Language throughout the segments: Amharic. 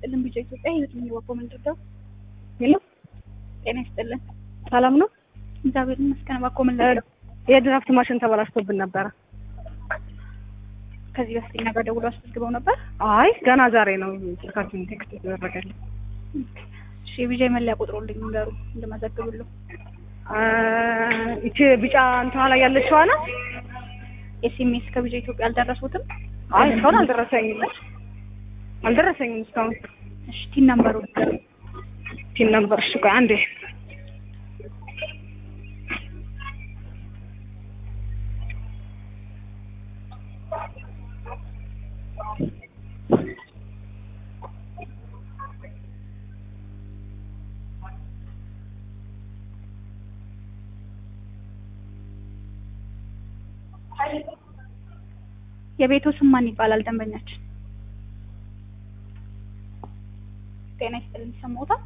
ይስጥልን ቢጫ ኢትዮጵያ የትኛው ወቆ ምንድነው? ሄሎ ጤና ይስጥልን። ሰላም ነው? እግዚአብሔር ይመስገን። ወቆ ምንድነው? የድራፍት ማሽን ተበላሽቶብን ነበረ። ከዚህ በፊት እኛ ጋር ደውሎ አስመዝግበው ነበር። አይ ገና ዛሬ ነው ስልካችን ቴክስት የተደረገልኝ። እሺ የቢጫ መለያ ቁጥሩልኝ ንገሩ እንደመዘግብልሁ። ይቺ ቢጫ እንትኗ ላይ ያለችዋ ናት። ኤስኤምኤስ ከቢጫ ኢትዮጵያ አልደረሱትም? አይ እስካሁን አልደረሰኝም አልደረሰኝም እስካሁን። እሺ ቲን ነምበሩ ንገሩ። ቲን ነበር። እሺ ቆይ አንዴ የቤቱ ስም ማን ይባላል? ደንበኛችን ጤና ይስጥልን ይሰማዎታል?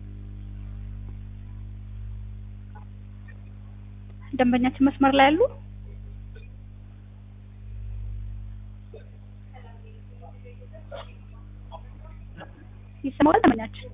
ደንበኛችን መስመር ላይ ያሉ ይሰማዋል? ደንበኛችን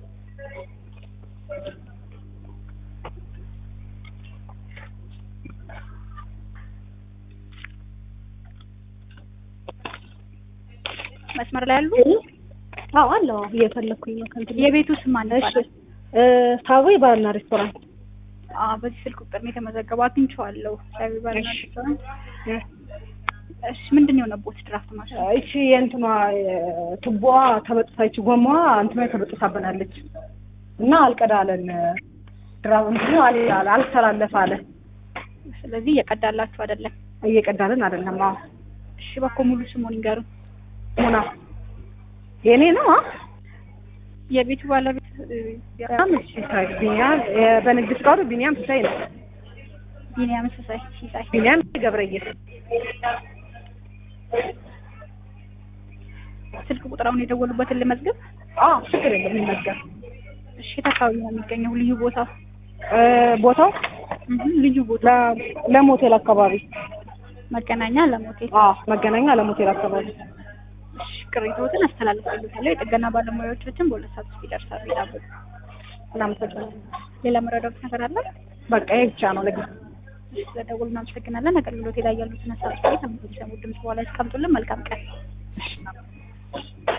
መስመር ላይ ያሉ አዎ አለው እየፈለኩኝ ነው ከእንትን የቤቱ ስም ማን እሺ ይባላል? ሳቦ ባርና ሬስቶራንት አዎ በዚህ ስልክ ቁጥር ነው የተመዘገበው። አግኝቼዋለሁ። ሳቢ ባርና እሺ። ሬስቶራንት። እሺ ምንድን ነው የሆነቦት ድራፍት ማሽን? እቺ የእንትኗ ቱቦዋ ተበጥሳ ይቺ ጎማዋ እንትኗ ተበጥሳብናለች እና አልቀዳለን ድራም እንትኑ አልቀዳለ አልተላለፈ አለ ስለዚህ እየቀዳላችሁ አይደለም። እየቀዳልን አይደለም። አዎ እሺ በኮ ሙሉ ስሙን ይንገሩ። ሙና የኔ ነው አ የቤቱ ባለቤት እ፣ ቢኒያም ሲሳይ ቢኒያም እ፣ በንግድ ፍቃዱ ቢኒያም ሲሳይ ነው። ቢኒያም ሲሳይ ሲሳይ። ቢኒያም ገብረየስ ስልክ ቁጥራውን የደወሉበትን ልመዝግብ። አዎ ችግር የለም ይመዝገብ። እሺ የት አካባቢ ነው የሚገኘው? ልዩ ቦታው እ፣ ቦታው እህ ልዩ ቦታ ለ- ለሞቴል አካባቢ መገናኛ ለሞቴል። አዎ መገናኛ ለሞቴል አካባቢ እሺ ቅሬታዎትን አስተላልፋለሁ። የጥገና ባለሙያዎቻችን በሁለት ሰዓት ውስጥ ይደርሳሉ። ይጠብቁ። እናመሰግናለን። ሌላ መረዳት ነገር አለ? በቃ ይሄ ብቻ ነው ለጊዜው። እሺ ስለደወሉ እናመሰግናለን። አገልግሎት ላይ ያሉትን ሀሳብ ላይ ተመልሰው ድምጽ በኋላ ያስቀምጡልን። መልካም ቀን።